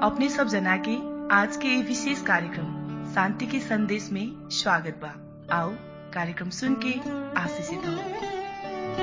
अपने सब जना के आज के ये विशेष कार्यक्रम शांति के संदेश में स्वागत बा आओ कार्यक्रम सुन के आशीषित हो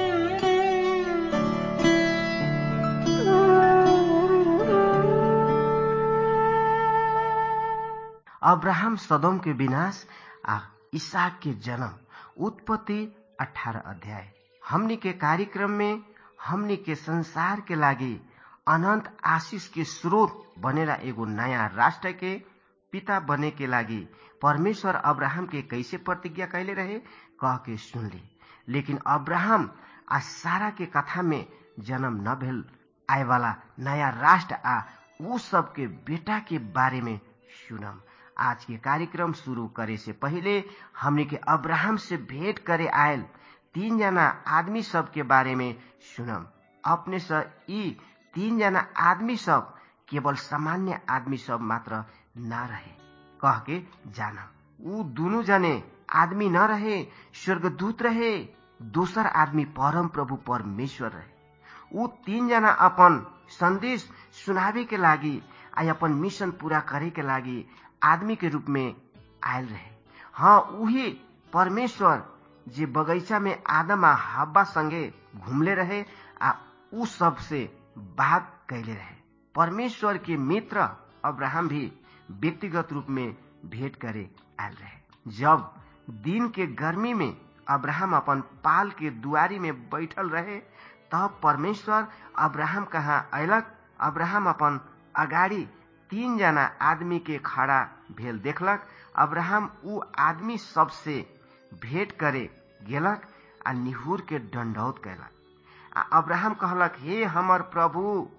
अब्राहम सदोम के विनाश आ इसहाक के जन्म उत्पत्ति अठारह अध्याय हमनी के कार्यक्रम में हमनी के संसार के लागी अनंत आशीष के स्रोत बनेला एगो नया राष्ट्र के पिता बने के लागी परमेश्वर अब्राहम के कैसे प्रतिज्ञा कैले रहे कह के सुन ली लेकिन अब्राहम आ सारा के कथा में जन्म न भेल आए वाला नया राष्ट्र आ उ सब के बेटा के बारे में सुनम आज के कार्यक्रम शुरू करे से पहले हमने के अब्राहम से भेंट करे आयल तीन जना आदमी सब के बारे में सुनम अपने से ई तीन जना आदमी सब केवल सामान्य आदमी सब मात्र न रहे कह के जानम ऊ दोनों जने आदमी न रहे स्वर्गदूत रहे दोसर आदमी परम प्रभु परमेश्वर रहे ऊ तीन जना अपन संदेश सुनावे के लागी आ अपन मिशन पूरा करे के लागी आदमी के रूप में आयल रहे हाँ उही परमेश्वर जे बगैचा में आदम आ हब्बा संगे घुमले रहे आ उ सब से बात कैले रहे परमेश्वर के मित्र अब्राहम भी व्यक्तिगत रूप में भेंट करे आयल रहे जब दिन के गर्मी में अब्राहम अपन पाल के दुआरी में बैठल रहे तब परमेश्वर अब्राहम कहाँ अयलक अब्राहम अपन अगाडि तीन जना आदमी के खड़ा भेल देखलक अब्राहम उ आदमी सबसे भेंट करे गेलक आ निहुर के दंडौत कैलक आ अब्राहम कहलक हे हमर प्रभु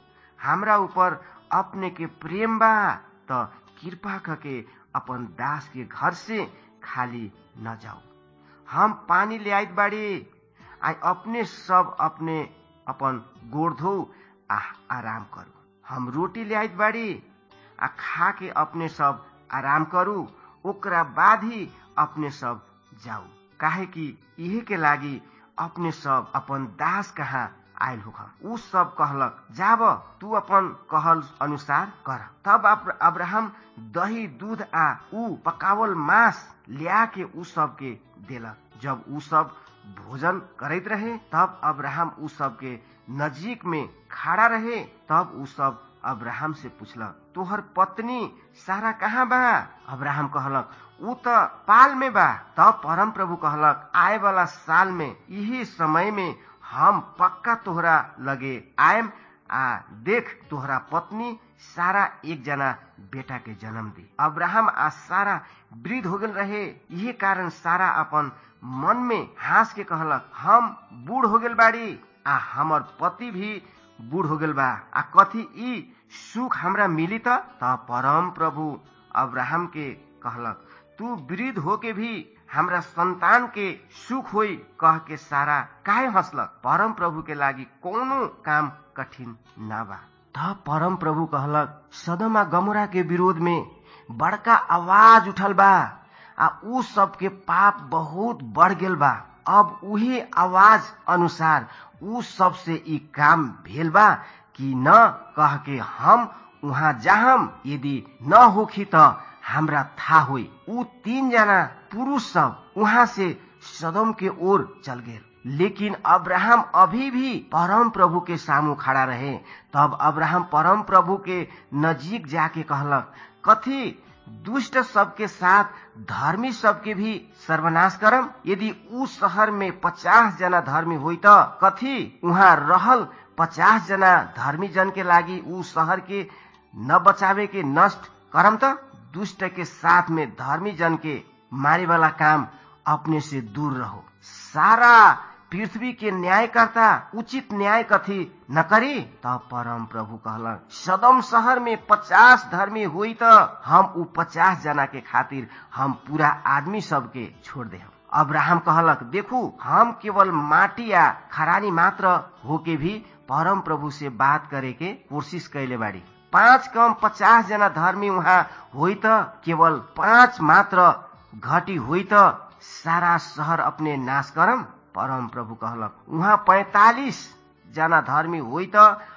हमरा ऊपर अपने के प्रेम बा त कृपा करके अपन दास के घर से खाली न जाओ हम पानी ले आइत बाड़ी आ अपने सब अपने अपन गोड़ धो आ आराम करू हम रोटी ले आइत बाड़ी आ खा के अपने सब आराम करू ओकरा बाद ही अपने सब जाऊ काहे कि इहे के लागी अपने सब अपन दास कहाँ आयल होख उ सब कहलक जाब तू अपन कहल अनुसार कर तब अब्राहम दही दूध आ उ पकावल मांस लिया के उ सब के देलक जब उ सब भोजन करैत रहे तब अब्राहम उ सब के नजीक में खड़ा रहे तब उ सब अब्राहम से पूछलक तोहर पत्नी सारा कहाँ बा अब्राहम कहलक ऊ त पाल में बा तब परम प्रभु कहलक आए वाला साल में यही समय में हम पक्का तोहरा लगे आयम आ देख तोहरा पत्नी सारा एक जना बेटा के जन्म दी अब्राहम आ सारा वृद्ध हो गल रहे यही कारण सारा अपन मन में हंस के कहलक हम बूढ़ हो गल बाड़ी आ हमर पति भी बूढ़ हो गल बा आ कथी ई सुख हमरा मिली त परम प्रभु अब्राहम के कहलक तू वृद्ध होके भी हमरा संतान के सुख होई कह के सारा काहे हंसलक परम प्रभु के लागी कोनो काम कठिन ना बा तब परम प्रभु कहलक सदमा गमोरा के विरोध में बड़का आवाज उठल बा आ उ सबके पाप बहुत बढ़ गेल बा अब उही आवाज अनुसार उ सबसे ई काम भेल बा कि न कह के हम वहाँ जाहम यदि न होखी त हमरा था हुई उ तीन जना पुरुष सब वहाँ से सदम के ओर चल गए लेकिन अब्राहम अभी भी परम प्रभु के सामू खड़ा रहे तब अब्राहम परम प्रभु के नजीक जाके कहलक कथी दुष्ट सबके साथ धर्मी सबके भी सर्वनाश करम यदि उ शहर में पचास जना धर्मी हुई त कथी वहाँ रहल पचास जना धर्मी जन के लागी उ शहर के न बचावे के नष्ट करम त दुष्ट के साथ में धर्मी जन के मारे वाला काम अपने से दूर रहो सारा पृथ्वी के न्यायकर्ता उचित न्याय कथी न करी तब परम प्रभु कहलक सदम शहर में पचास धर्मी हुई त हम उ पचास जना के खातिर हम पूरा आदमी सबके छोड़ दे अब्राहम कहलक देखू हम केवल माटी या खरानी मात्र होके भी परम प्रभु से बात करे के कोशिश कैले बाड़ी पाँच कम पचास जना धर्मी वहाँ होइ त केवल पाँच मात्र घटी होइ त सारा शहर अपने नाश करम परम प्रभु कहलक उहाँ पैतालिस जना धर्मी होइ त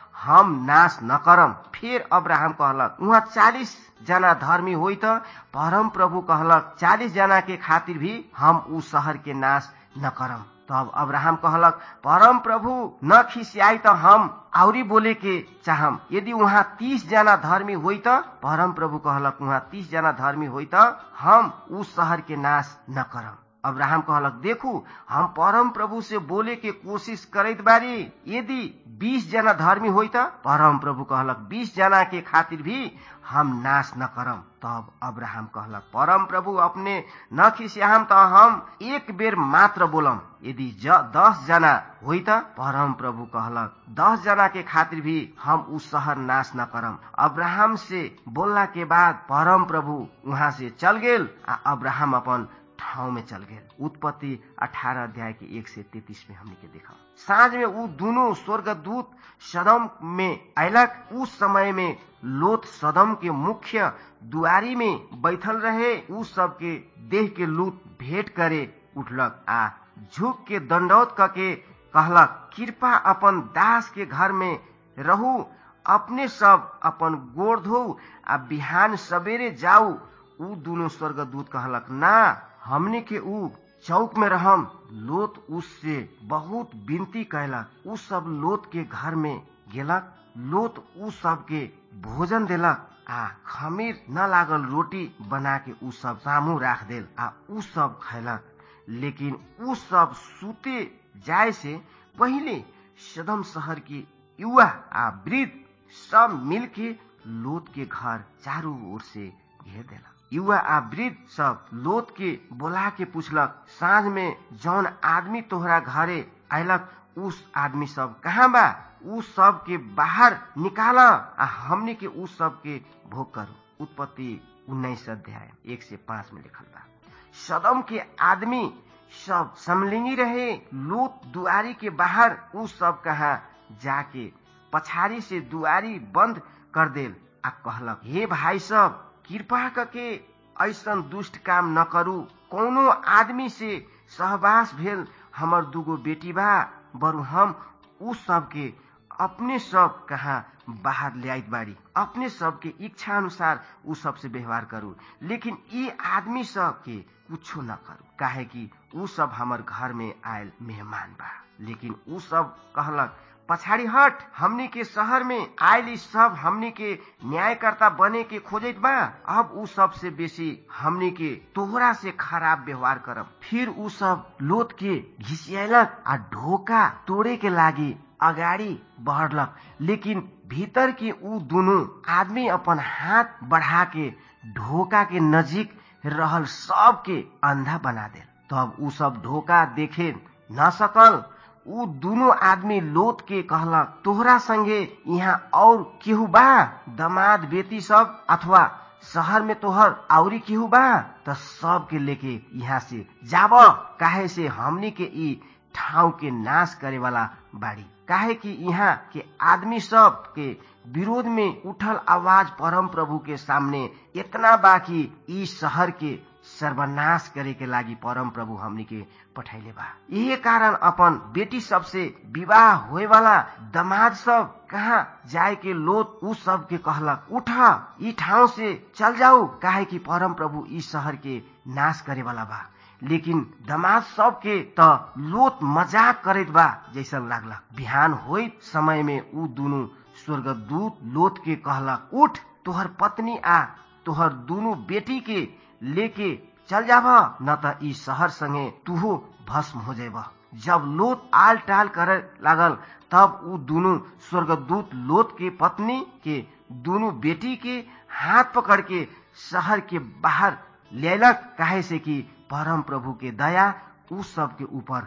हम नाश न करम फिर अब्राहम कहलक उहाँ चालीस जना धर्मी होइ त परम प्रभु कहलक चालीस जना के खातिर भी हम उ शहर के नाश न करम तब अब्राहम कहलक परम प्रभु न खिसियाई त हम आउरी बोले के चाहम यदि उहाँ तीस जना धर्मी होइ त परम प्रभु कहलक उहाँ तीस जना धर्मी होइ त हम उ शहर के नाश न करम अब्राहम कहलक देखू हम परम प्रभु से बोले के कोशिश करैत बारी यदि बीस जना धर्मी होइ त परम प्रभु कहलक बीस जना के खातिर भी हम नाश न करम तब अब्राहम कहलक परम प्रभु अपने न खिसियाम त हम एक बेर मात्र बोलम यदि ज दस जना होइ त परम प्रभु कहलक दस जना के खातिर भी हम उ शहर नाश न करम अब्राहम से बोलला के बाद परम प्रभु वहां से चल गेल आ अब्राहम अपन ठाउँ में चल गेल उत्पत्ति अठारह अध्याय के एक से तैतीस में हमने के देखा साँझ में ऊ दोनों स्वर्गदूत सदम में अयलक उस समय में लोथ सदम के मुख्य दुआरी में बैठल रहे उ सबके देह के लूट भेंट करे उठलक आ झुक के दंडौत करके कहलक कृपा अपन दास के घर में रहू अपने सब अपन गोड़ धो आ बिहान सवेरे जाऊ ऊ दोनों स्वर्गदूत कहलक ना हमने के ऊ चौक में रहम लोत उससे बहुत विनती कैलक उ सब लोत के घर में गेलक लोत उ सब के भोजन देलक आ खमीर न लागल रोटी बना के उ सब सामू राख देल आ उ सब खैलक लेकिन उ सब सुते जाय से पहले सदम शहर के युवा आ वृद्ध सब मिल के लोत के घर चारों ओर से घेर देलक युवा आ वृद्ध सब लोत के बोला के पूछलक साँझ में जौन आदमी तोहरा घरे अयलक उस आदमी सब कहाँ बा उ सब के बाहर निकाल आ हमने के उ सब के भोग करू उत्पत्ति उन्नीस अध्याय एक से पांच में लिखल बा सदम के आदमी सब समलिंगी रहे लोत दुआरी के बाहर उ सब कहा जाके पछाड़ी से दुआरी बंद कर देल आ कहलक हे भाई सब कृपा करके ऐसन दुष्ट काम न करू कोनो आदमी से सहवास भेल हमर दूगो बेटी बा बरु हम उ सब के अपने सब कहा बाहर ले आइत बाड़ी अपने सब के इच्छा अनुसार उ सब से व्यवहार करू लेकिन ये आदमी सब के कुछो न करू काहे कि उ सब हमर घर में आयल मेहमान बा लेकिन उ सब कहलक पछाड़ी हट हमनी के शहर में आयल सब हमनी के न्यायकर्ता बने के खोजत बा अब उ सब से बेसी हमनी के तोहरा से खराब व्यवहार करब फिर उ सब लोत के घिसियलक आ ढोका तोड़े के लागी अगाडि बढ़लक लेकिन भीतर के उ दोनों आदमी अपन हाथ बढ़ा के ढोका के नजीक रहल सबके अंधा बना दे तब उ सब ढोका देखे न सकल उ दोनों आदमी लोत के कहलक तोहरा संगे यहाँ और केहू बा दमाद बेटी सब अथवा शहर में तोहर आउरी केहू बा त सब के लेके यहाँ से जाब काहे से हमनी के ई ठाउँ के नाश करे वाला बाड़ी काहे कि यहाँ के आदमी सब के विरोध में उठल आवाज परम प्रभु के सामने इतना बाकी ई शहर के सर्वनाश करे के लागी परम प्रभु हमनी के पठैले बा यही कारण अपन बेटी सब से विवाह होए वाला दमाद सब कहाँ जाए के लोत उ सब के कहलक उठ ई ठाउँ से चल जाऊ काहे कि परम प्रभु ई शहर के नाश करे वाला बा लेकिन दमाद सब के त लोत मजाक करत बा जैसन लागला बिहान होइत समय में उ दोनों स्वर्गदूत लोत के कहलक उठ तोहर पत्नी आ तोहर दोनों बेटी के लेके चल जाब न त ई शहर संगे तुहो भस्म हो जाब जब लोत आल टाल करे लागल तब उ दोनों स्वर्गदूत लोत के पत्नी के दोनों बेटी के हाथ पकड़ के शहर के बाहर लेलक काहे से कि परम प्रभु के दया उ सब के ऊपर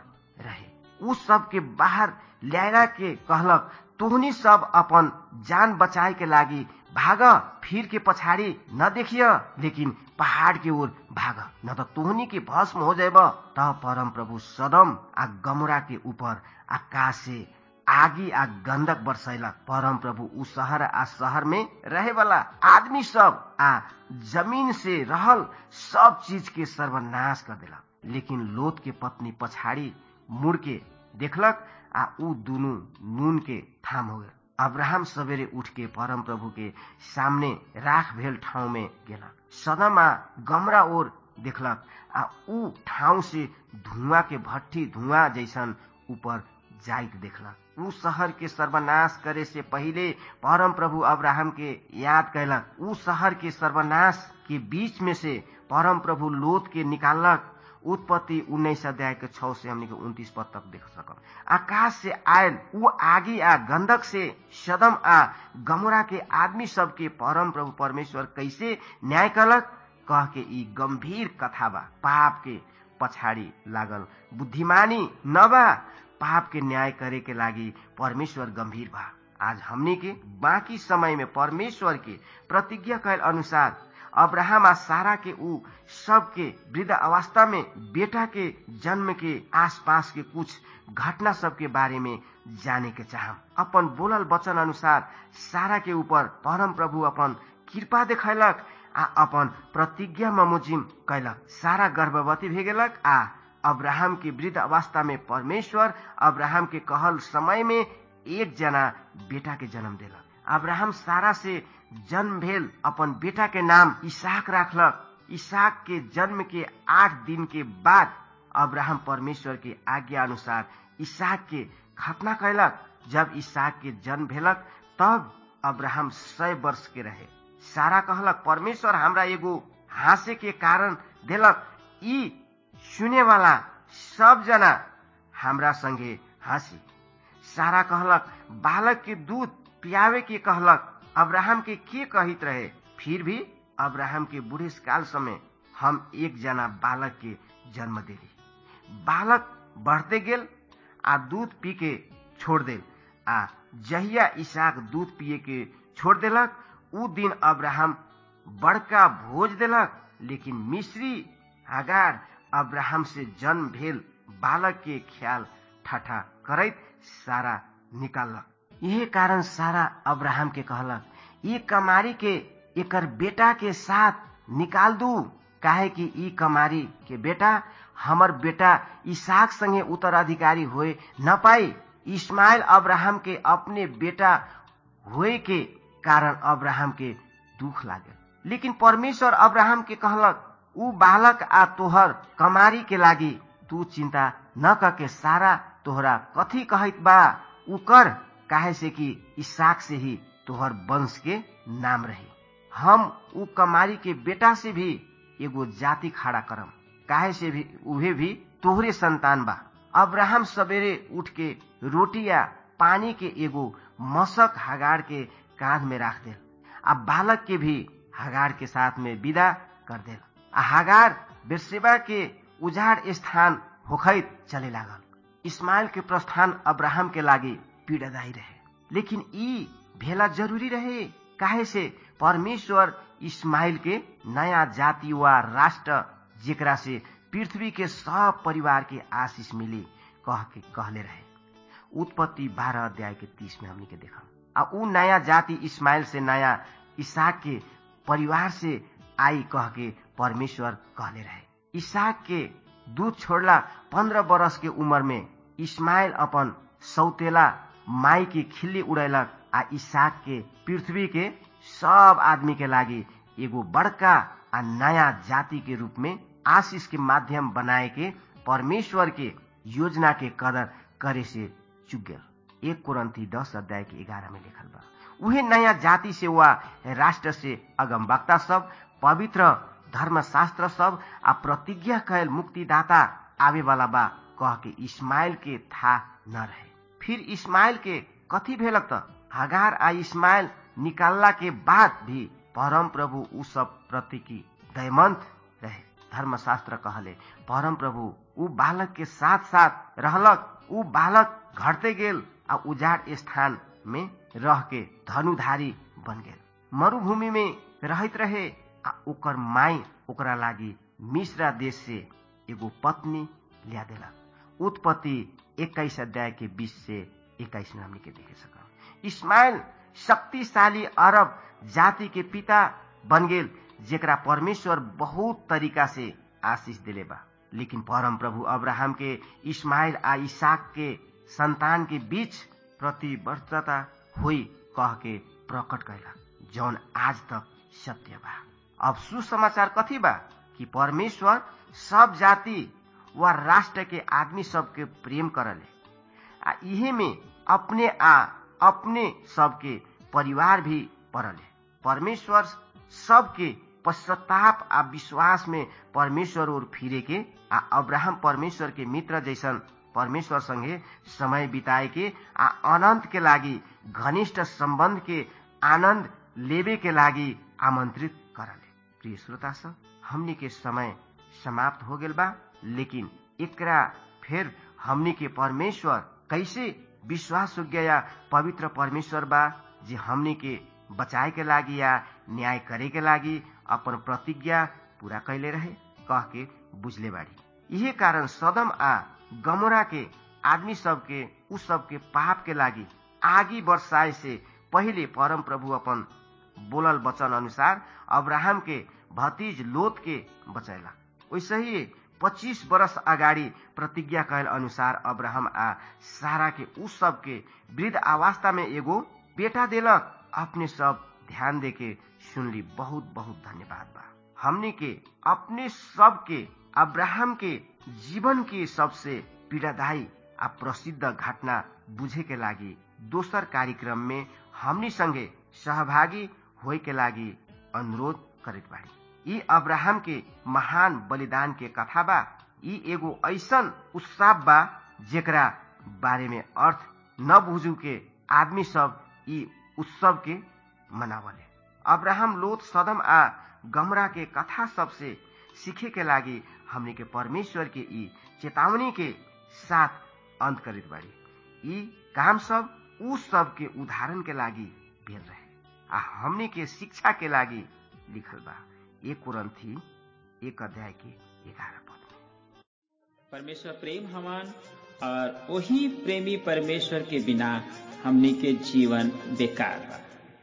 रहे उ सब के बाहर ल्यायला के कहलक तोहनी सब अपन जान बचाए के लागी भाग फिर के पछाडि न देखिय लेकिन पहाड़ के ओर भाग न त तोहनी के भस्म हो जाएब त परम प्रभु सदम आ गमरा के ऊपर आकाश से आगी आ गंधक बरसैलक परम प्रभु उ शहर आ शहर में रहे वाला आदमी सब आ जमीन से रहल सब चीज के सर्वनाश कर देलक लेकिन लोत के पत्नी पछाड़ी मुड़ के देखलक आ उ दुनु नून के थाम हो गए अब्राहम सवेरे उठ के परम प्रभु के सामने राख भेल ठाउँ में गेलक सदम आ गमरा ओर देखलक आ ऊ ठाउँ से धुआं के भट्ठी धुआं जैसन ऊपर जाइत देखलक ऊ शहर के सर्वनाश करे से पहिले परम प्रभु अब्राहम के याद कैलक ऊ शहर के सर्वनाश के बीच में से परम प्रभु लोत के निकालक उत्पत्ति उन्नाइस अध्याय के छ से हमने के उन्तीस पद तक देख सकम आकाश से आयल ऊ आगी आ गंधक से सदम आ गमोरा के आदमी सब के परम प्रभु परमेश्वर कैसे न्याय कलक कह के ई गंभीर कथा बा पाप के पछाडि लागल बुद्धिमानी नबा पाप के न्याय करे के लागि परमेश्वर गंभीर बा आज हमनी के बाकी समय में परमेश्वर के प्रतिज्ञा कैल अनुसार अब्राहम आ सारा के ऊ सबके वृद्ध अवस्था में बेटा के जन्म के आसपास के कुछ घटना सब के बारे में जाने के चाहम अपन बोलल वचन अनुसार सारा के ऊपर परम प्रभु अपन कृपा देखैलक आ अपन प्रतिज्ञा ममुजिम कैलक सारा गर्भवती भे गेलक आ अब्राहम के वृद्ध अवस्था में परमेश्वर अब्राहम के कहल समय में एक जना बेटा के जन्म देलक अब्राहम सारा से जन्म भेल अपन बेटा के नाम इसाक राखलक इसाक के जन्म के आठ दिन के बाद अब्राहम परमेश्वर के आज्ञा अनुसार इसाक के खतना कैलक जब इसाक के जन्म भेलक तब अब्राहम सय वर्ष के रहे सारा कहलक परमेश्वर हमरा एगो हाँसे के कारण देलक ई सुने वाला सब जना हमरा संगे हंसी सारा कहलक बालक के दूध पियावे के कहलक अब्राहम के के कहित रहे फिर भी अब्राहम के बूढ़े काल समय हम एक जना बालक के जन्म देली बालक बढ़ते गेल आ दूध पी के छोड़ देल आ जहिया इसाक दूध पिए के छोड़ देलक उ दिन अब्राहम बड़का भोज देलक लेकिन मिश्री हगार अब्राहम से जन्म भेल बालक के ख्याल ठाठा करैत सारा निकालक यही कारण सारा अब्राहम के कहलक ई कमारी के एकर बेटा के साथ निकाल दू काहे कि ई कमारी के बेटा हमर बेटा इसाक संगे उत्तराधिकारी होए न पाई इस्माइल अब्राहम के अपने बेटा होए के कारण अब्राहम के दुख लागे लेकिन परमेश्वर अब्राहम के कहलक ऊ बालक आ तोहर कमारी के लागी तू चिंता न करके सारा तोहरा कथी कहत बा ऊ कर काहे से कि इसाक से ही तोहर वंश के नाम रही हम ऊ कमारी के बेटा से भी एगो जाति खड़ा करम काहे से भी उहे भी तोहरे संतान बा अब्राहम सवेरे उठ के रोटी या पानी के एगो मशक हगार के कांध में राख दे आ बालक के भी हगार के साथ में विदा कर दे आ हगार बेरसेबा के उजाड़ स्थान होखैत चले लागल इस्माइल के प्रस्थान अब्राहम के लागी पीड़ादायी रहे लेकिन ई भेला जरूरी रहे काहे से परमेश्वर इस्माइल के नया जाति वा राष्ट्र जेकरा से पृथ्वी के सब परिवार के आशीष मिली कह के कहले रहे उत्पत्ति बारह अध्याय के तीस में हमने के देखा आ ऊ नया जाति इस्माइल से नया इसाक के परिवार से आई कह के परमेश्वर कहले रहे इसाक के दूध छोड़ला पंद्रह बरस के उम्र में इस्माइल अपन सौतेला माई के खिल्ली उड़ैलक आ इसाक के पृथ्वी के सब आदमी के लागी एगो बड़का आ नया जाति के रूप में आशीष के माध्यम बनाए के परमेश्वर के योजना के कदर करे से चुक गल एक कुरंती दस अध्याय के ग्यारह में लिखल बा उहे नया जाति से वा राष्ट्र से अगम वक्ता सब पवित्र धर्मशास्त्र सब आ प्रतिज्ञा कैल मुक्तिदाता आवे वाला बा कह के इस्माइल के था न रहे फिर इस्माइल के कथी भेलक त हगार आ इस्माइल निकालला के बाद भी परम प्रभु उ सब प्रति की दयमंत रहे धर्मशास्त्र कहले परम प्रभु उ बालक के साथ साथ रहलक उ बालक घटते गेल आ उजाड़ स्थान में रह के धनुधारी बन गेल मरुभूमि में रहत रहे आ ओकर माई ओकरा लागी मिश्रा देश से एगो पत्नी लिया देलक उत्पत्ति इक्कीस अध्याय के बीस से इक्कीस में हमने के देखे सकम इस्माइल शक्तिशाली अरब जाति के पिता बन गेल जेकरा परमेश्वर बहुत तरीका से आशीष दिले बा लेकिन परम प्रभु अब्राहम के इस्माइल आ इसाक के संतान के बीच प्रतिबद्धता हुई कह के प्रकट कैला जौन आज तक सत्य बा अब सुसमाचार कथी बा कि परमेश्वर सब जाति व राष्ट्र के आदमी सबके प्रेम करले आ इहे में अपने आ अपने सबके परिवार भी पड़ले परमेश्वर सबके पश्चाताप आ विश्वास में परमेश्वर ओर फिरे के आ अब्राहम परमेश्वर के मित्र जैसन परमेश्वर संगे समय बिताए के आ अनंत के लागी घनिष्ठ संबंध के आनंद लेबे के लागी आमंत्रित करले प्रिय श्रोता सब हमनी के समय समाप्त हो गेल बा लेकिन एकरा फिर हमनी के परमेश्वर कैसे विश्वास योग्य या पवित्र परमेश्वर बा जे हमनी के बचाए के लागी या न्याय करे के लागी अपन प्रतिज्ञा पूरा कैले रहे कह के बुझले बाड़ी यही कारण सदम आ गमोरा के आदमी सबके उ सबके पाप के लागी आगी बरसाए से पहिले परम प्रभु अपन बोलल वचन अनुसार अब्राहम के भतीज लोत के बचैला वैसे ही पच्चीस वर्ष अगाडि प्रतिज्ञा कैल अनुसार अब्राहम आ सारा के उ सब के वृद्ध अवस्था में एगो बेटा देलक अपने सब ध्यान दे के सुनली बहुत बहुत धन्यवाद बा हमने के अपने सब के अब्राहम के जीवन के सबसे पीड़ादायी आ प्रसिद्ध घटना बुझे के लागी दोसर कार्यक्रम में हमनी संगे सहभागी होए के लागी अनुरोध करित बाड़ी ई अब्राहम के महान बलिदान के कथा बा ई एगो ऐसन उत्साह बा जेकरा बारे में अर्थ न बुझू के आदमी सब ई उत्सव के मनावले अब्राहम लोत सदम आ गमरा के कथा सबसे सीखे के लागी हमने के परमेश्वर के ई चेतावनी के साथ अंत करित बाड़ी ई काम सब उ सब के उदाहरण के लागी भेल रहे आ हमने के शिक्षा के लागी लिखल बा एक कुरंथी एक अध्याय के ग्यारह पद में परमेश्वर प्रेम हमान और वही प्रेमी परमेश्वर के बिना हमनी के जीवन बेकार बा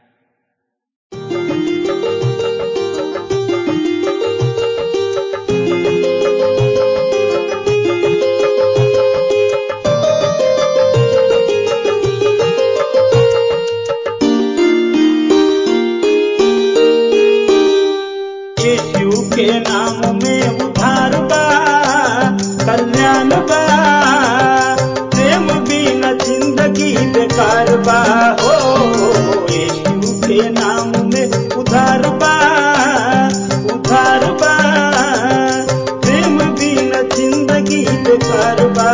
यीशु के नाम में उधार बा कल्याण बा प्रेम बिना जिंदगी बेकार बा हो यीशु के नाम में उधार बा उधार बा प्रेम बिना जिंदगी बेकार बा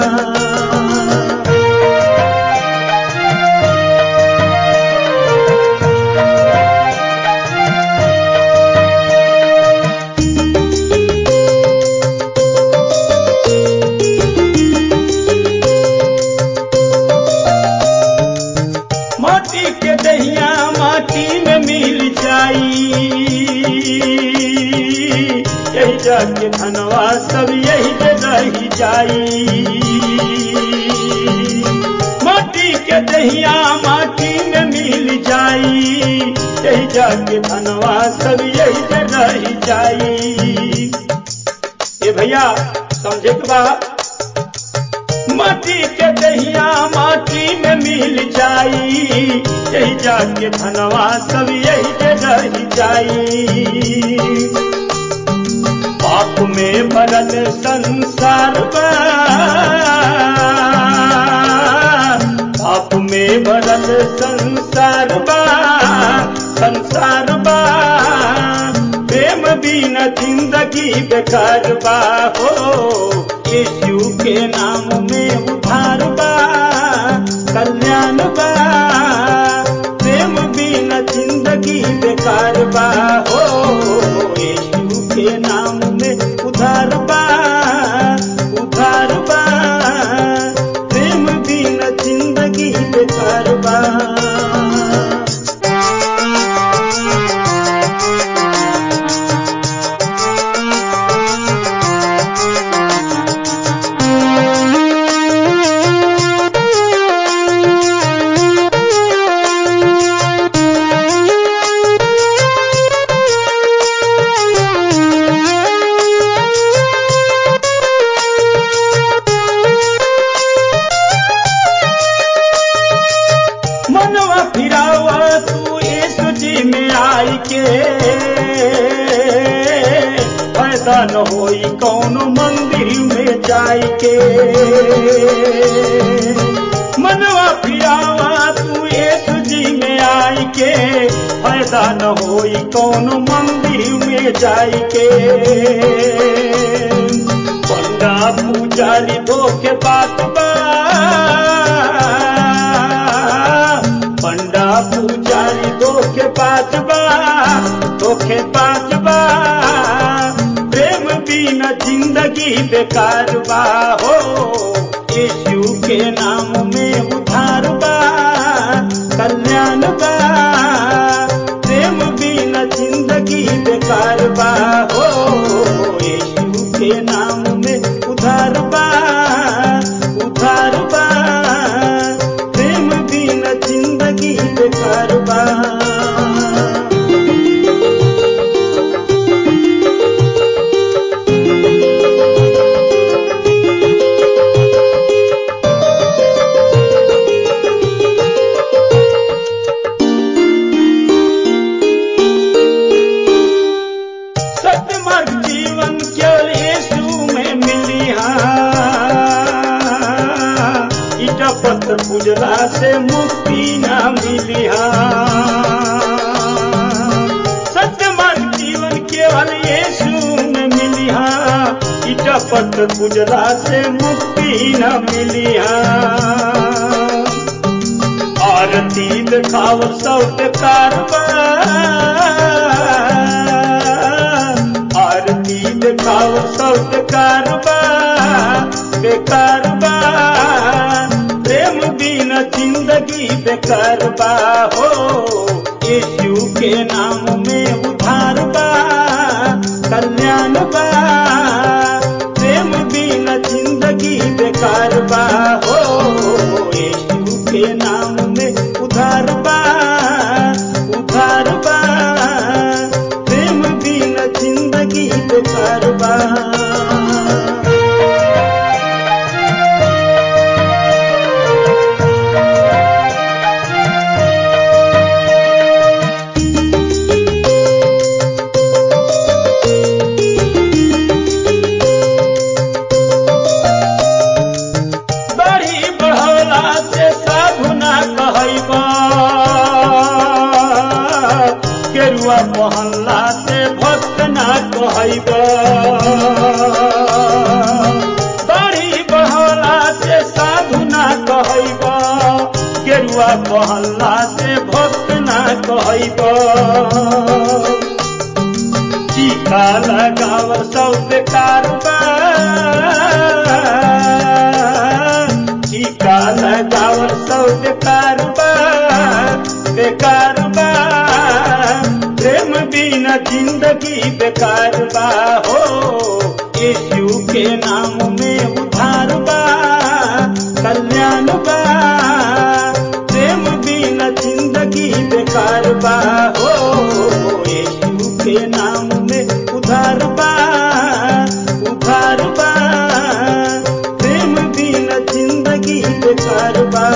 माटी के दहिया माटी में मिल जाई यही जाके धनवा सब यही पे रही जाई माटी के दहिया माटी में मिल जाई यही जाके धनवा सब यही पे रही जाई ए भैया समझे के बा माटी के दहिया माटी में मिल जाई यही जाके धनवा सब यही पे रह जाई पाप में भरल संसार बा पाप में भरल संसार बा संसार बा प्रेम बिना जिंदगी बेकार बा हो यीशु के नाम में उधार बा कल्याण बा प्रेम बिना जिंदगी बेकार बा हो यीशु के नाम में उधार बा उधार बा प्रेम बिना जिंदगी बेकार बा न होई कौनो मंदिर में जाई के मनवा फिरावा तू एक जी में आई के फायदा न होई कौनो मंदिर में जाई के पंडा पुजारी धोखे बात बा पंडा पुजारी धोखे बात बा धोखे बात बा प्रेम बिना जिंदगी बेकार बा हो यीशु के नाम में उधार बा कल्याण बा प्रेम बिना जिंदगी बेकार बा हो यीशु के नाम में उधार बा उधार बा प्रेम बिना जिंदगी बेकार बा सत्य मार्ग जीवन केवल यीशु में मिली ईटा पत्थर पूजला से मुक्ति न मिली सत्य मार्ग जीवन केवल यीशु में मिली ईटा पत्थर पूजला से मुक्ति न मिली आरती दिखाव सब कारबार आरती दिखाव सब कारबार बेकार बा प्रेम बिना जिंदगी बेकार बा हो यीशु के नाम में उधार बा कल्याण बा प्रेम बिना जिंदगी बेकार बा हो यीशु के नाम में उधार बा उधार बा प्रेम बिना जिंदगी बेकार बा बड़ी बढ़ौला से साधु ना कहैबा केरुआ पहनला से भक्त ना कहैबा बड़ी बढ़ौला से साधु ना कहैबा केरुआ पहनला से भक्त ना कहैबा टीका लगाव सब बेकार बा टीका लगाव सब बेकार बा बेकार बा प्रेम बिना जिंदगी बेकार बा हो यीशु के नाम में उधार बा कल्याण बा प्रेम बिना जिंदगी बेकार बा हो यीशु के नाम में उधार बा उधार बा प्रेम बिना जिंदगी बेकार बा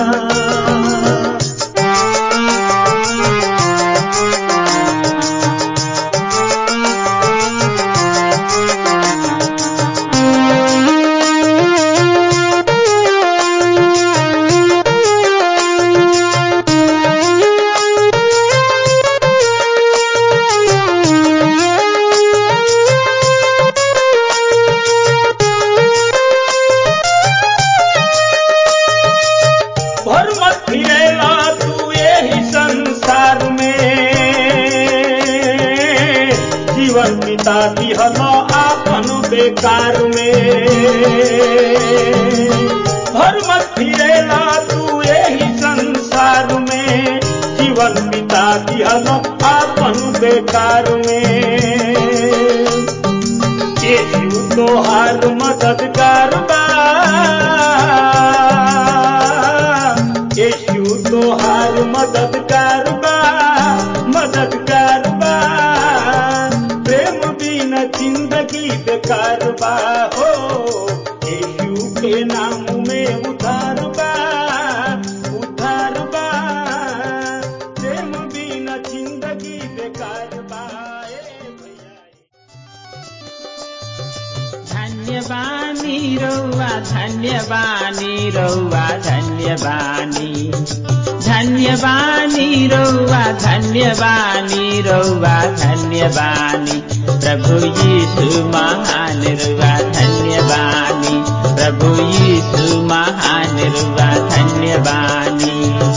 भर मत फिरेला तू यही संसार में जीवन बिता दिहल आपन बेकार में भर मत फिरेला तू यही संसार में जीवन बिता दिहल आपन बेकार में यीशु तोहार मददगार बा यीशु तोहार मददगार बा मददगार बा प्रेम बिना जिंदगी बेकार बा हो यीशु के नाम में उधार बा उधार बा प्रेम बिना जिंदगी बेकार बा ए भैया बानी रौवा धन्य बानी रौवा धन्य बानी प्रभु यीशु महान रौवा धन्य बानी प्रभु यीशु महान रौवा धन्य बानी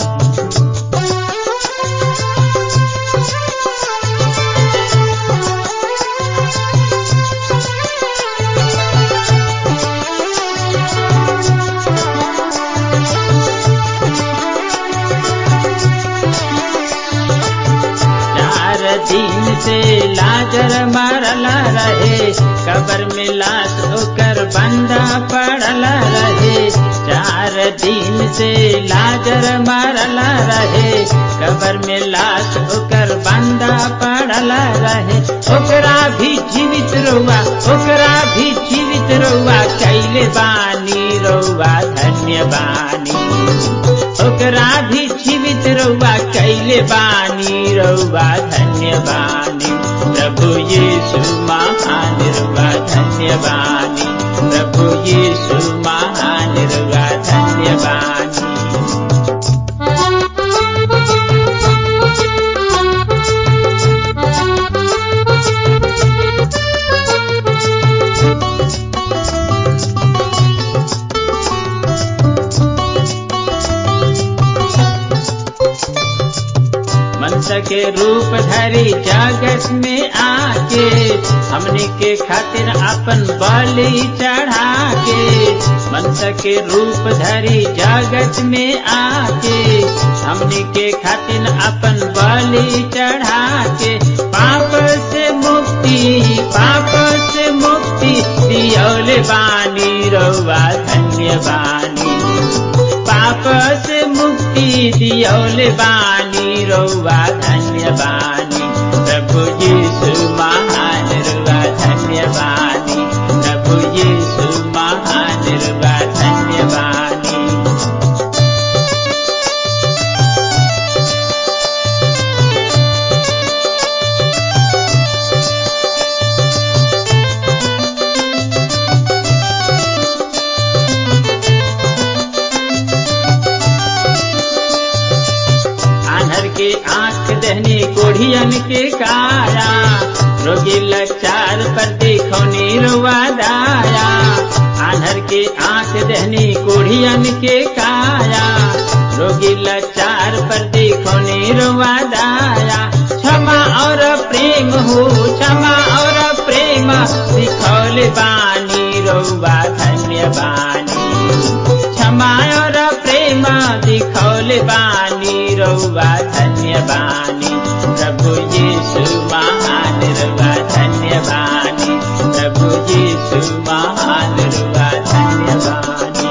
चार दिन से लाजर मरल रहे कबर में लाश ओकर बंदा पड़ल रहे चार दिन से लाजर मरल रहे कबर में लाश ओकर बंदा पड़ल रहे ओकरा भी जीवित रहुआ ओकरा भी जीवित रहुआ कैले बानी रहुआ धन्य बानी ओकरा भी जीवित रहुआ कैले बानी रहुआ धन्य बानी प्रभु यीशु महान रहुआ धन्य बानी प्रभु यीशु महान रहुआ धन्य बानी मंस के रूप धरी जगत में आके हमने के खातिर अपन बलि चढ़ा के मंस के रूप धरी जगत में आके हमने के खातिर अपन बलि चढ़ा के पाप से मुक्ति पाप से मुक्ति दियोले बानी रौवा धन्य बानी पाप से मुक्ति दियोले बानी रौवा धन्य बानी प्रभु यीशु महान रुवा धन्य बानी प्रभु यीशु महान रुवा धन्य बानी आन्हर के आंख दहनी कोढ़ियन के काया रोगी लचार पर देखो निरुआ दाया आन्हर के आंख दहनी कोढ़ियन के काया रोगी लचार पर देखो निरुआ दाया क्षमा और प्रेम हो क्षमा और प्रेम दिखौले बानी रौवा धन्य बानी क्षमा और प्रेम दिखौले बानी रौवा धन्य बानी प्रभु यीशु महान रुवा धन्य बानी प्रभु यीशु महान रुवा धन्य बानी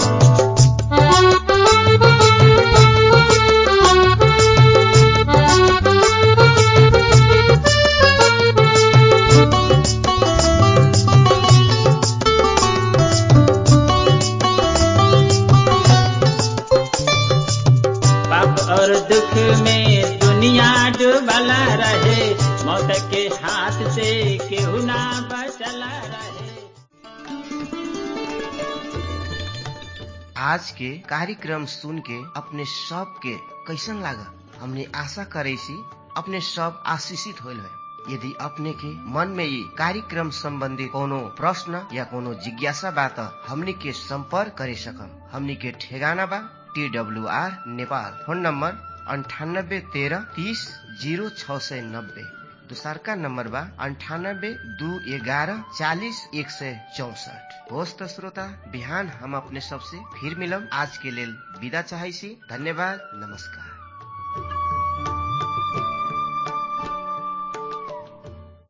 पाप और दुख में दुनिया डूबला रहे मौत के हाथ से केहू ना बचला रहे आज के कार्यक्रम सुन के अपने सब के कैसन लागल हमने आशा करे सी अपने सब आशीषित होल है यदि अपने के मन में ये कार्यक्रम संबंधी कोनो प्रश्न या कोनो जिज्ञासा बा त हमनी के संपर्क करे सकम हमनी के ठेगाना बा T W R Nepal phone number अंठानब्बे तेरह तीस जीरो छ सय नब्बे दोसरका नम्बर बा अन्ठानब्बे दू एघारह चालिस एक सय चौसठ होस् त श्रोता बिहान हम अपने सबसे फिर मिलम आज के लेल विदा चाहै छी धन्यवाद नमस्कार